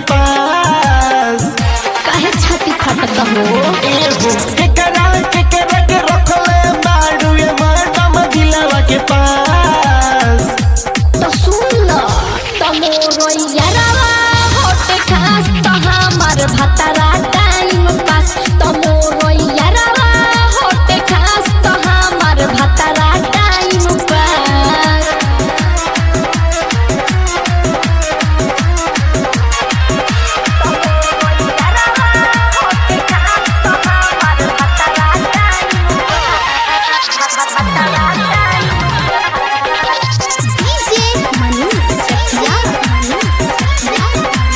पास काहे छाती फटत हो एगो केकरा केकरा के रखले बाड़ू ये मैडम दिलवा के पास तो सुन ल तमोरो यारवा होटे खास तो हमार भतरा टाइम पास तमोरो यारवा होटे खास तो हमार भतरा टाइम पास डीजे मनु सखिया मनु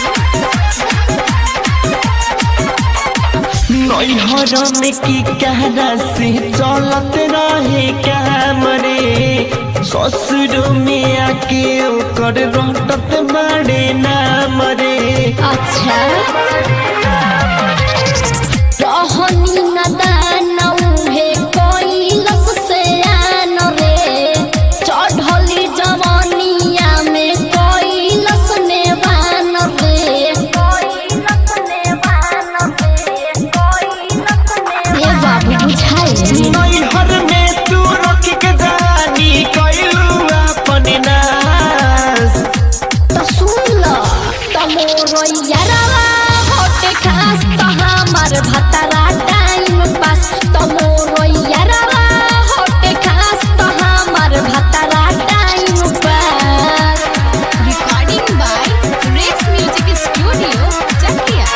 नैहर में की कहरा से चलत रहे काम रे ससुर में आके ओकर रटत बड़े नाम रे अच्छा रहनी नदान उहे कोइलस से आन रे चढ़ली जवानिया में कोइलस नेवान रे हे बाबू बुझाई नैहर में तू रख के जानी कैलू अपन नास तो सुन ल तमोरो यारवा होटे खास तो हमार भतरा टाइम पास तमोरो यारवा होटे खास तो हमार भतरा time pass recording by Rex music studio Chakia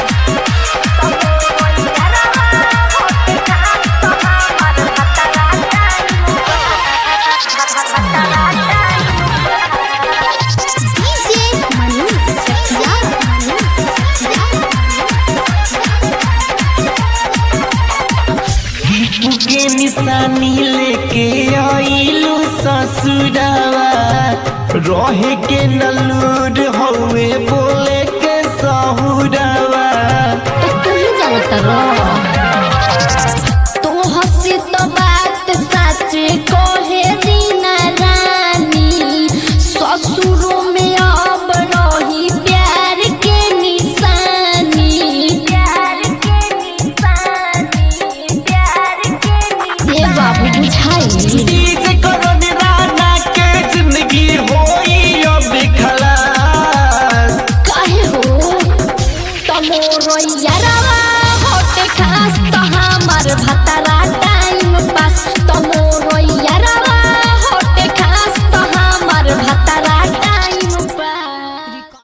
DJ Manu सखिया मनु के निशानी लेके आइलू ससुरावा रहे के नलूर हवे बोले के सहुरावा तो तू ही जानत रह तो हंसी तो बात सच कहे दीना रानी ससुरों में अब रही प्यार के निशानी प्यार के निशानी प्यार के ये बाबू बुझाई डीज करन राना के जिंदगी होई अब खलास काहे हो तमोरो यारा